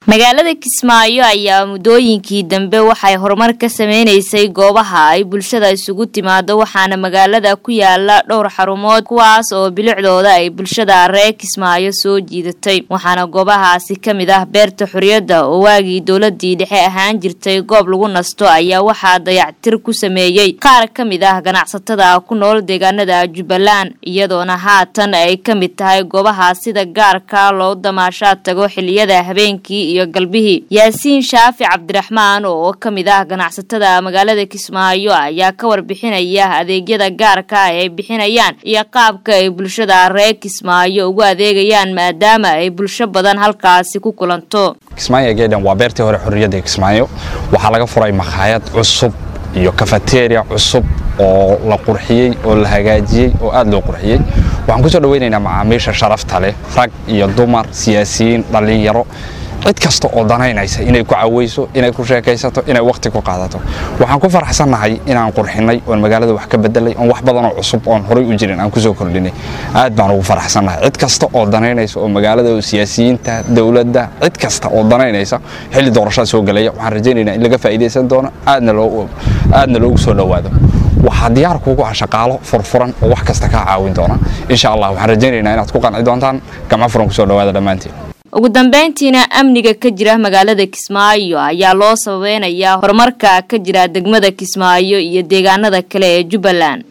magaalada kismaayo ayaa muddooyinkii dambe waxay horumar ka sameynaysay goobaha ay bulshada isugu timaado waxaana magaalada ku yaala dhowr xarumood kuwaas oo bilicdooda ay bulshada reer kismaayo soo jiidatay waxaana goobahaasi ka mid ah beerta xorriyadda oo waagii dowladii dhexe ahaan jirtay goob lagu nasto ayaa waxaa dayactir ku sameeyey qaar ka mid ah ganacsatada ku nool deegaanada jubbaland iyadoona haatan ay ka mid tahay goobaha sida gaarka loo damaashaad tago xiliyada habeenkii iyo galbihii yaasiin shaafi cabdiraxmaan oo ka mid ah ganacsatada magaalada kismaayo ayaa ka warbixinaya adeegyada gaarka ah ay bixinayaan iyo qaabka ay bulshada reer kismaayo ugu adeegayaan maadaama ay bulsho badan halkaasi ku kulanto kismaayo gaydhan waa beertii hore xorriyadda kismaayo waxaa laga furay makhaayad cusub iyo kafateria cusub oo la qurxiyey oo la hagaajiyey oo aad loo qurxiyey waxaan kusoo dhaweynaynaa macaamiisha sharafta leh rag iyo dumar siyaasiyiin dhallinyaro cid kasta oo danaynaysa inay ku caweyso inay ku sheekaysato inay wakhti ku qaadato waxaan ku faraxsannahay inaan qurxinay oon magaalada wax ka bedelay oon wax badanoo cusub oon horay u jirin aan kusoo kordhinay aad baan ugu faraxsannahay cid kasta oo danaynaysa oo magaalada siyaasiyiinta dowladda cid kasta oo danaynaysa xilli doorashada soo gelaya waxaan rajaynaynaa in laga faa'iidaysan doono aadna loogu soo dhowaado waxaa diyaar kuugu ah shaqaalo furfuran oo wax kasta kaa caawin doona insha allah waxaan rajaynaynaa inaad ku qanci doontaan gamco furan kusoo dhowaada dhammaantiin ugu dambeyntiina amniga ka jira magaalada kismaayo ayaa loo sababeynayaa horumarka ka jira degmada kismaayo iyo deegaanada kale ee jubbaland